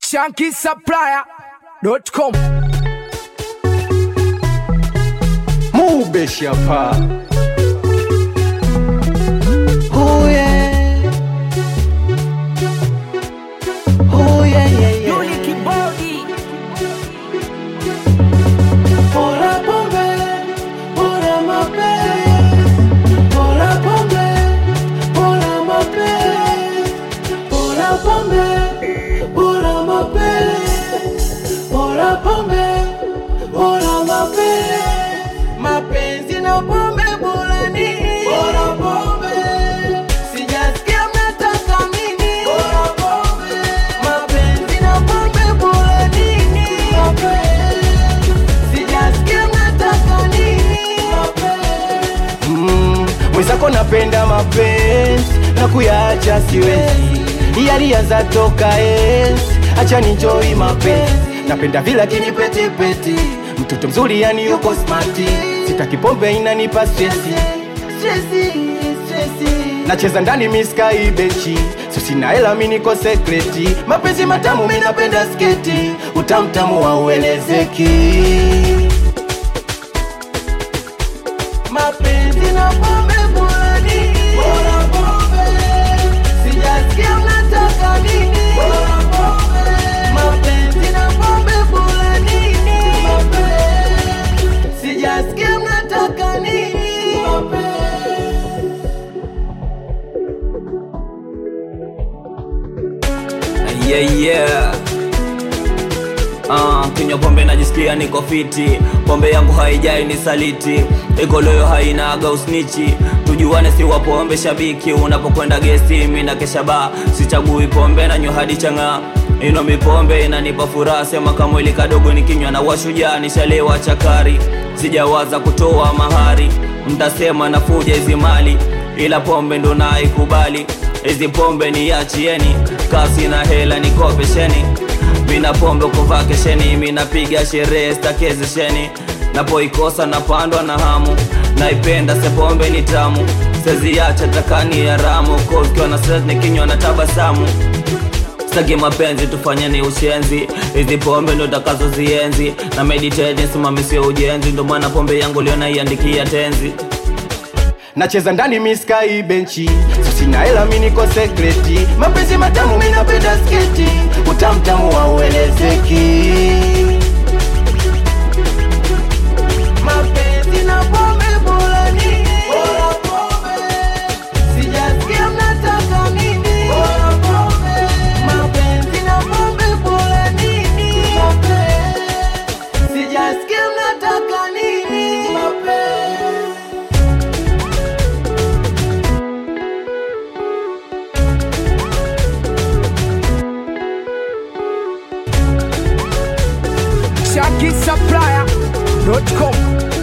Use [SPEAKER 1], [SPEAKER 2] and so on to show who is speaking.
[SPEAKER 1] shankisupplier.com
[SPEAKER 2] Mube Shapa.
[SPEAKER 3] Oh yeah. Oh yeah, yeah, yeah.
[SPEAKER 1] Yuli Kibodi
[SPEAKER 3] Bora pombe, bora mapenzi. Bora pombe, bora mapenzi. Bora pombe, bora mapenzi. Bora pombe, bora mapenzi. Mapenzi na pombe bora nini? Bora pombe. Sijasikia mnataka nini? Bora pombe. Mapenzi na pombe bora nini? Mapenzi. Sijasikia mnataka nini? Mapenzi.
[SPEAKER 2] Mm, mwenzako napenda mapenzi na kuyaacha siwezi, yalianza toka enzi, acha ninjoi mapenzi. Napenda vile akinipetipeti, mtoto mzuri yani yuko smati, sitaki pombe inanipa stresi,
[SPEAKER 3] Stresi, stresi.
[SPEAKER 2] nacheza ndani miskai bechi, so sina hela mi niko sekreti, mapenzi matamu mi napenda sketi, utamtamu hauelezeki.
[SPEAKER 3] Mapenzi na pombe bora nini? Bora pombe. Sijasikia mnataka nini? Bora pombe. Mapenzi na pombe bora nini? Mapenzi. Sijasikia mnataka nini? Mapenzi.
[SPEAKER 4] yeah, yeah. Uh, kinywa pombe najisikia niko fiti pombe yangu haijai ni saliti iko loyo hainaga usnichi tujuane si wa pombe shabiki unapokwenda gesti mi na kesha ba sichagui pombe na nywa hadi chang'aa ino mipombe inanipa furaha sema kamwili kadogo nikinywa na washujaa nishalewa chakari sijawaza kutoa mahari mtasema nafuja hizi mali ila pombe ndo naikubali hizi pombe niachieni kasi na hela nikopesheni mina pombe kuvaa kesheni minapiga sherehe stakezesheni napoikosa napandwa na hamu naipenda se pombe ni tamu seziacha takani ya ramu kokiwa na stress nikinywa na tabasamu sitaki mapenzi tufanyeni ushenzi hizi pombe ndo takazozienzi na meditate simamisio ujenzi ndo maana pombe yangu leo naiandikia tenzi
[SPEAKER 2] nacheza ndani miskai benchi so sina hela mi niko sekreti mapenzi matamu mi napenda sketi utamtamu hauelezeki
[SPEAKER 3] Mapenzi na pombe bora nini? Bora pombe. Sijasikia mnataka nini? Bora pombe. Mapenzi na pombe bora nini? Mapenzi. Sijasikia mnataka nini? Mapenzi.
[SPEAKER 1] shankisupplier.com